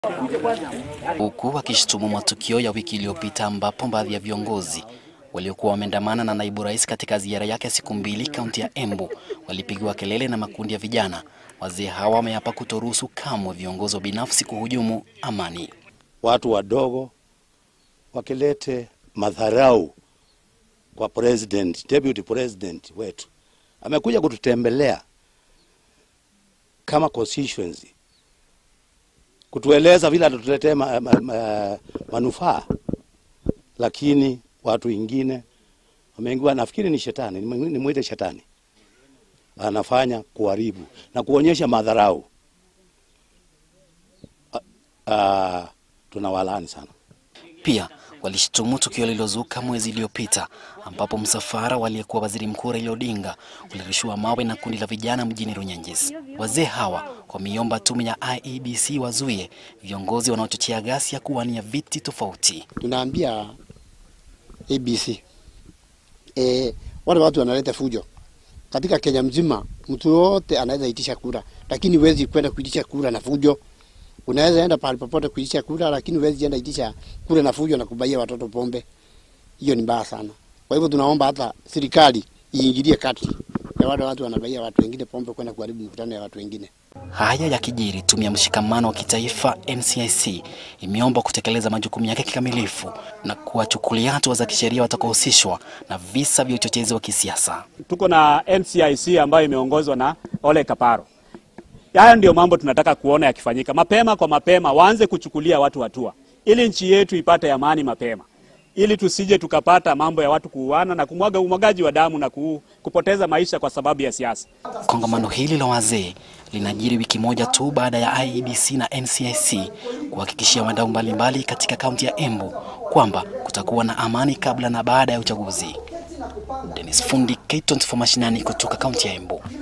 huku akishutumu matukio ya wiki iliyopita ambapo baadhi ya viongozi waliokuwa wameandamana na naibu rais katika ziara yake ya siku mbili kaunti ya Embu walipigiwa kelele na makundi ya vijana. Wazee hawa wameapa kutoruhusu kamwe viongozi wa binafsi kuhujumu amani. Watu wadogo wakilete madharau kwa president, deputy president wetu amekuja kututembelea kama constituency kutueleza vile atatuletea ma, ma, ma, manufaa, lakini watu wengine wameingiwa, nafikiri ni shetani, nimwite shetani, anafanya kuharibu na kuonyesha madharau. Tunawalaani sana. Pia walishtumu tukio lililozuka mwezi iliyopita ambapo msafara waliyekuwa waziri mkuu Raila Odinga ulirushiwa mawe na kundi la vijana mjini Runyenjes. Wazee hawa wameiomba tume ya IEBC wazuie viongozi wanaochochea ghasia kuwania viti tofauti. Tunaambia ABC e, wale watu wanaleta fujo katika Kenya mzima. Mtu yote anaweza itisha kura, lakini huwezi kwenda kuitisha kura na fujo. Unaweza enda pahali popote kuitisha kura, lakini huwezi enda itisha kura na fujo na kubaia watoto pombe. Hiyo ni mbaya sana. Kwa hivyo tunaomba hata serikali iingilie kati ya wale watu wanabaia watu wengine pombe kwenda kuharibu mikutano ya watu wengine. Haya yakijiri, tume ya mshikamano wa kitaifa NCIC imeomba kutekeleza majukumu yake kikamilifu na kuwachukulia hatua za kisheria watakaohusishwa na visa vya uchochezi wa kisiasa. Tuko na NCIC ambayo imeongozwa na Ole Kaparo. Haya ndio mambo tunataka kuona yakifanyika mapema kwa mapema, waanze kuchukulia watu hatua ili nchi yetu ipate amani mapema, ili tusije tukapata mambo ya watu kuuana na kumwaga umwagaji wa damu na ku, kupoteza maisha kwa sababu ya siasa. Kongamano hili la wazee linajiri wiki moja tu baada ya IEBC na NCIC kuhakikishia wadau mbalimbali katika kaunti ya Embu kwamba kutakuwa na amani kabla na baada ya uchaguzi. Dennis Fundi, K24 mashinani kutoka kaunti ya Embu.